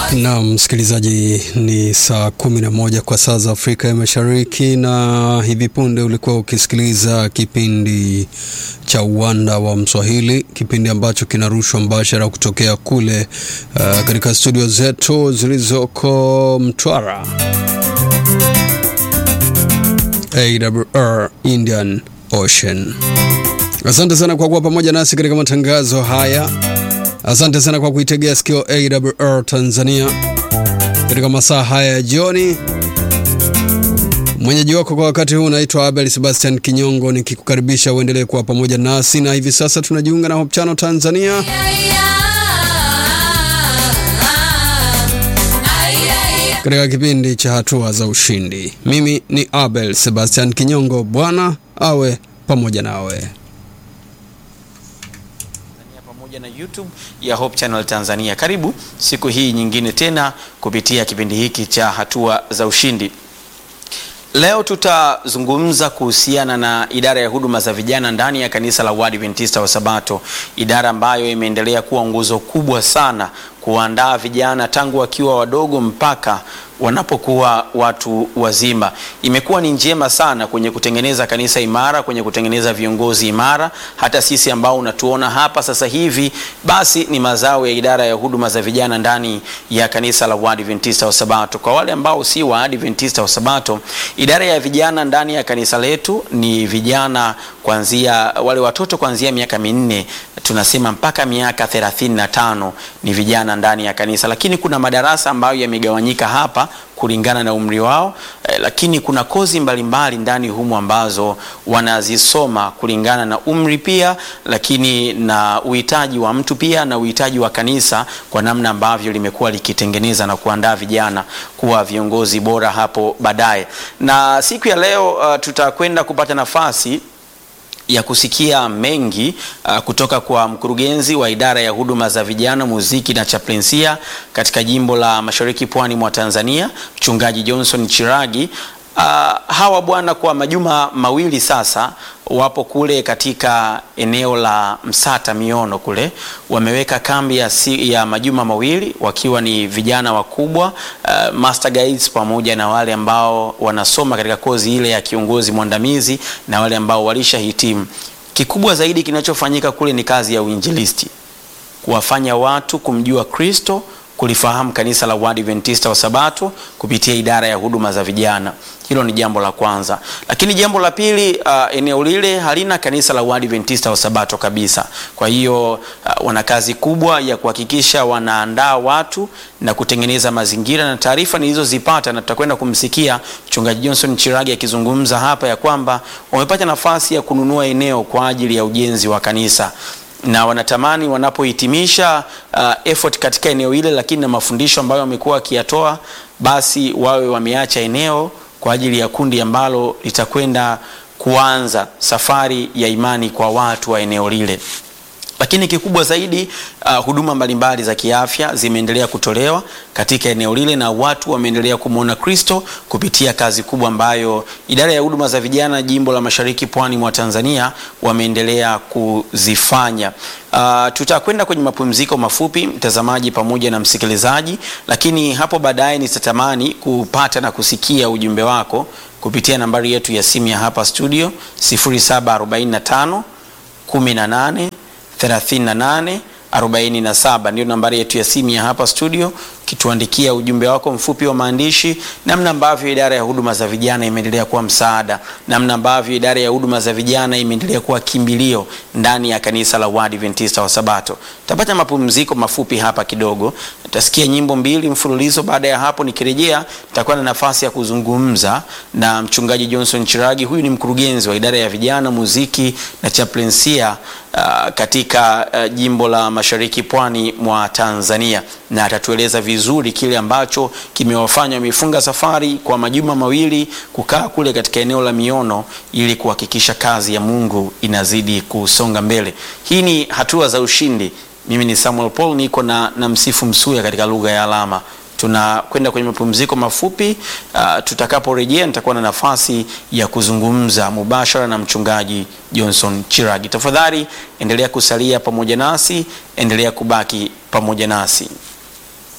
Na msikilizaji, ni saa kumi na moja kwa saa za Afrika ya Mashariki, na hivi punde ulikuwa ukisikiliza kipindi cha Uwanda wa Mswahili, kipindi ambacho kinarushwa mbashara kutokea kule uh, katika studio zetu zilizoko Mtwara, AWR Indian Ocean. Asante sana kwa kuwa pamoja nasi katika matangazo haya. Asante sana kwa kuitegea sikio AWR Tanzania katika masaa haya ya jioni. Mwenyeji wako kwa wakati huu naitwa Abel Sebastian Kinyongo, nikikukaribisha uendelee kuwa pamoja nasi, na hivi sasa tunajiunga na Hope Channel Tanzania katika kipindi cha hatua za ushindi. Mimi ni Abel Sebastian Kinyongo. Bwana awe pamoja nawe pamoja na YouTube ya Hope Channel Tanzania. Karibu siku hii nyingine tena kupitia kipindi hiki cha hatua za ushindi. Leo tutazungumza kuhusiana na idara ya huduma za vijana ndani ya kanisa la Waadventista wa Sabato, idara ambayo imeendelea kuwa nguzo kubwa sana kuandaa vijana tangu wakiwa wadogo mpaka wanapokuwa watu wazima. Imekuwa ni njema sana kwenye kutengeneza kanisa imara, kwenye kutengeneza viongozi imara. Hata sisi ambao unatuona hapa sasa hivi, basi ni mazao ya idara ya huduma za vijana ndani ya kanisa la Waadventista wa Sabato. Kwa wale ambao si Waadventista wa Sabato, idara ya vijana ndani ya kanisa letu ni vijana kuanzia wale watoto kuanzia miaka minne tunasema mpaka miaka 35 ni vijana ndani ya kanisa, lakini kuna madarasa ambayo yamegawanyika hapa kulingana na umri wao eh, lakini kuna kozi mbalimbali ndani humu ambazo wanazisoma kulingana na umri pia, lakini na uhitaji wa mtu pia na uhitaji wa kanisa kwa namna ambavyo limekuwa likitengeneza na kuandaa vijana kuwa viongozi bora hapo baadaye. Na siku ya leo uh, tutakwenda kupata nafasi ya kusikia mengi uh, kutoka kwa mkurugenzi wa idara ya huduma za vijana, muziki na chaplensia katika jimbo la Mashariki Pwani mwa Tanzania, Mchungaji Johnson Chiragi. Uh, hawa bwana kwa majuma mawili sasa wapo kule katika eneo la Msata Miono kule, wameweka kambi ya, si, ya majuma mawili wakiwa ni vijana wakubwa uh, master guides pamoja na wale ambao wanasoma katika kozi ile ya kiongozi mwandamizi na wale ambao walishahitimu. Kikubwa zaidi kinachofanyika kule ni kazi ya uinjilisti, kuwafanya watu kumjua Kristo kulifahamu kanisa la Waadventista wa Sabato kupitia idara ya huduma za vijana. Hilo ni jambo la kwanza, lakini jambo la pili, uh, eneo lile halina kanisa la Waadventista wa Sabato kabisa. Kwa hiyo uh, wana kazi kubwa ya kuhakikisha wanaandaa watu na kutengeneza mazingira, na taarifa nilizozipata na tutakwenda kumsikia Mchungaji Johnson Chiragi akizungumza hapa ya kwamba wamepata nafasi ya kununua eneo kwa ajili ya ujenzi wa kanisa na wanatamani wanapohitimisha uh, effort katika eneo hile, lakini na mafundisho ambayo wamekuwa wakiyatoa, basi wawe wameacha eneo kwa ajili ya kundi ambalo litakwenda kuanza safari ya imani kwa watu wa eneo lile. Lakini kikubwa zaidi uh, huduma mbalimbali za kiafya zimeendelea kutolewa katika eneo lile na watu wameendelea kumwona Kristo kupitia kazi kubwa ambayo idara ya huduma za vijana jimbo la Mashariki Pwani mwa Tanzania wameendelea kuzifanya. Uh, tutakwenda kwenye mapumziko mafupi mtazamaji pamoja na msikilizaji, lakini hapo baadaye nitatamani kupata na kusikia ujumbe wako kupitia nambari yetu ya simu ya hapa studio 0745 18 38 47 ndio nambari yetu ya simu ya hapa studio, kituandikia ujumbe wako mfupi wa maandishi, namna ambavyo idara ya huduma za vijana imeendelea kuwa msaada, namna ambavyo idara ya huduma za vijana imeendelea kuwa kimbilio ndani ya kanisa la Waadventista wa Sabato. Tutapata mapumziko mafupi hapa kidogo, tutasikia nyimbo mbili mfululizo. Baada ya hapo, nikirejea nitakuwa na nafasi ya kuzungumza na mchungaji Johnson Chiragi. Huyu ni mkurugenzi wa idara ya vijana, muziki na chaplensia uh, katika uh, jimbo la Mashariki Pwani mwa Tanzania na atatueleza vizuri kile ambacho kimewafanya wamefunga safari kwa majuma mawili kukaa kule katika eneo la Miono ili kuhakikisha kazi ya Mungu inazidi kusonga mbele. Hii ni hatua za ushindi. Mimi ni Samuel Paul, niko na, na Msifu Msuya katika lugha ya alama. Tunakwenda kwenye mapumziko mafupi. Uh, tutakaporejea nitakuwa na nafasi ya kuzungumza mubashara na mchungaji Johnson Chiragi. Tafadhali endelea kusalia pamoja nasi, endelea kubaki pamoja nasi.